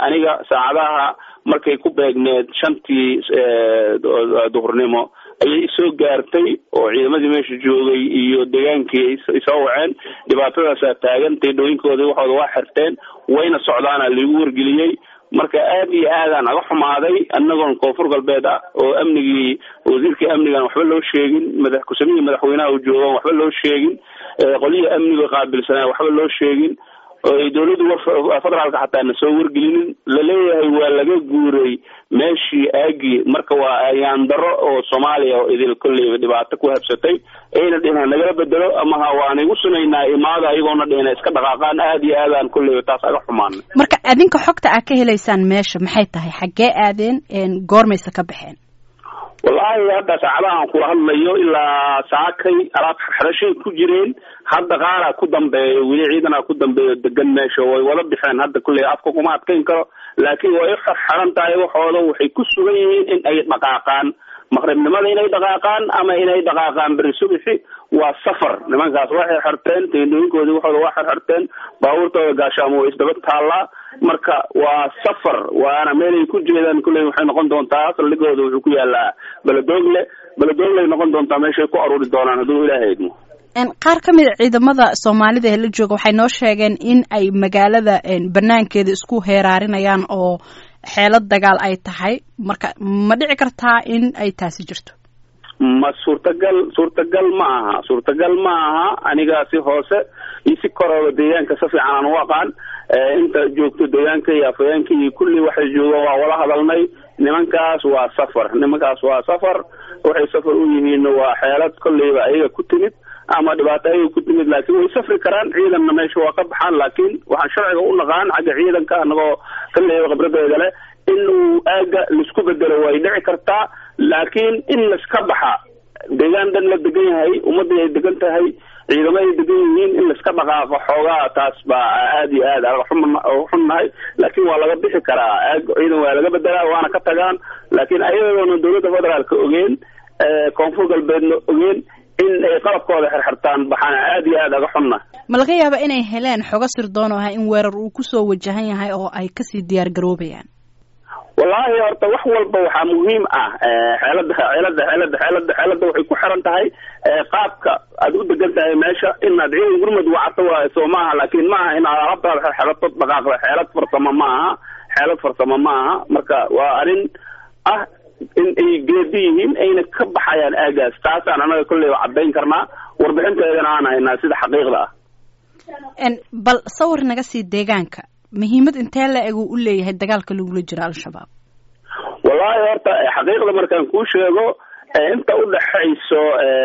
aniga saacadaha markay ku beegneed shantii duhurnimo ayay isoo gaartay oo ciidamadii meesha joogay iyo degaankii isoo waceen dhibaatadaasaa taagan teedhooyinkoodii waxooda waa xirteen wayna socdaana laigu wargeliyey marka aad iyo aadaan aga xumaaday anagoon koonfur galbeed ah oo amnigii wasiirkii amnigan waxba loo sheegin madax ku-samihii madaxweynaha u joogaan waxba loo sheegin qolyihii amniga qaabilsanaa waxba loo sheegin dawladdu federaalka xataa na soo wargelinin laleeyahay waa laga guuray meeshii aagii marka waa ayaandaro oo soomaaliya oo idil kolleyba dhibaato ku habsatay ayna dhihna nagala bedelo amaha waan igu sunaynaa imaada ayagoona dhihna iska dhaqaaqaan aad iyo aadaan kolleyba taas aga xumaana marka adinka xogta aad ka helaysaan meesha maxay tahay xaggee aadeen goormayse ka baxeen wallaahi hadda saacadahan kula hadlayo ilaa saakay alaab xerashay ku jireen hadda qaaraa ku dambeeyo weli ciidanaa ku dambeeyo degan meesha way wada bixeen hadda kulley afka kuma adkayn karo laakiin way xerxeran tahay waxooda waxay ku sugan yihiin in ay dhaqaaqaan maqribnimada inay dhaqaaqaan ama inay dhaqaaqaan beri subixi waa safar nimankaas waxay xerteen teendooyinkoodii waxooda waa xerxerteen baabuurtooda gaashaamo way isdaba taallaa marka waa safar waana meelay ku jeedaan kulley waxay noqon doontaa saldhigooda wuxuu ku yaalaa beledogle beledogley noqon doontaa meeshay ku aruuri doonaan hadduu ilaaha idmo qaar ka mid a ciidamada soomaalida ee la jooga waxay noo sheegeen in ay magaalada banaankeeda isku heeraarinayaan oo xeelad dagaal ay tahay marka ma dhici kartaa in ay taasi jirto ma suurtagal suurtagal ma aha suurtagal ma aha aniga si hoose iyo si korooba deegaanka si fiican aan u aqaan inta joogto deegaanka iyo afayeenka iyo kulli waxay joogaan waa wala hadalnay nimankaas waa safar nimankaas waa safar waxay safar u yihiin waa xeelad kolleyba ayaga ku timid ama dhibaato ayaga ku timid laakiin way safri karaan ciidanna meesha waa ka baxaan laakiin waxaan sharciga u naqaan xagga ciidanka anagoo kolleyba khibradeeda leh in uu aaga laisku bedelo way dhici kartaa laakiin in laiska baxa deegaan dhan la degan yahay ummadii ay degan tahay ciidamo ay degan yihiin in laiska dhaqaaqo xoogaa taas baa aad iyo aad aga xunnahay laakiin waa laga bixi karaa aag ciidan waa laga bedelaa waana ka tagaan laakiin ayadoona dawladda federaalka ogeen koonfur galbeedna ogeen in ay qalabkooda xirxirtaan baxaan aad iyo aad aga xunna ma laga yaaba inay heleen xogo sirdoon oo ah in weerar uu kusoo wajahan yahay oo ay kasii diyaar garoobayaan wallaahi horta wax walba waxaa muhiim ah xeelada xeelada xeelada xeelada xeelada waxay ku xiran tahay qaabka aad u degan tahay meesha inaad ciidan gurmud wacato waayo soo maaha laakiin ma aha inaad alabtaada xerxerato dhaqaaqda xeelad farsamo ma aha xeelad farsamo ma aha marka waa arrin ah in ay geedi yihiin ayna ka baxayaan aagaas taasaan anaga kolleyba caddayn karnaa warbixinteedana aan haynaa sida xaqiiqda ah bal sawir naga sii deegaanka muhiimad intee la eg uu u leeyahay dagaalka lagula jiro al-shabaab wallahi horta xaqiiqda markaan kuu sheego inta udhaxayso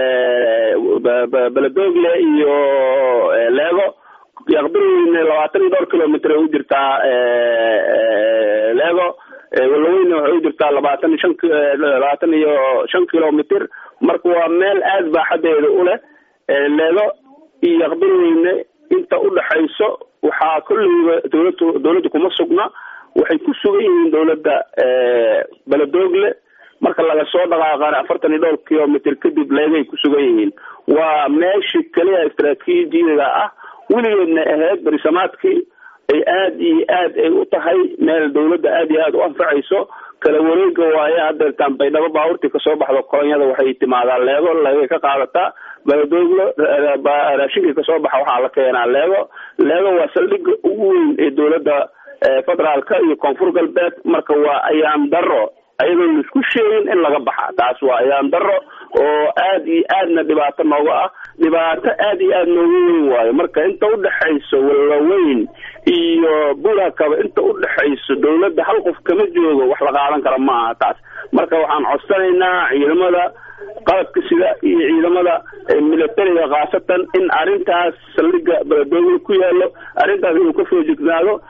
beledogle iyo leego yaqbirweyne labaatan iyo dhowr kilomitr ay u jirtaa leego walaweyne waxay u jirtaa labaatan iyo shan labaatan iyo shan kilomitr marka waa meel aad baaxadeeda u leh leego iyo yaqbirweyne inta udhaxayso waxaa kolleyba dawlad dawladda kuma sugna waxay ku sugan yihiin dawladda beledogle marka laga soo dhaqaaqana afartan iyo dhowr kilomitr kadib leegay ku sugan yihiin waa meeshii keliya istraatiijiyaga ah weligeedna ahayd berisamaadkii ay aad iyo aad ay u tahay meel dawladda aad iyo aad u anfacayso kala wareega waaye hadeertaan baydhabo baabuurtii kasoo baxdo kolonyada waxay timaadaa leego leegay ka qaadataa beledogle raashinkii kasoo baxa waxaa la keenaa leego leego waa saldhiga ugu weyn ee dawladda federaalka iyo koonfur galbeed marka waa ayaan daro ayadoon laisku sheegin in laga baxa taas waa ayaan daro oo aad iyo aadna dhibaato nooga ah dhibaato aad iyo aad nooga weyn waayo marka inta udhaxayso wallaweyn iyo burakaba inta udhaxayso dawladda hal qof kama joogo wax la qaadan kara ma aha taas marka waxaan codsanaynaa ciidamada qalabka sida iyo ciidamada militariga khaasatan in arrintaas saldhiga beledogle ku yaalo arrintaas inuu ka foojignaado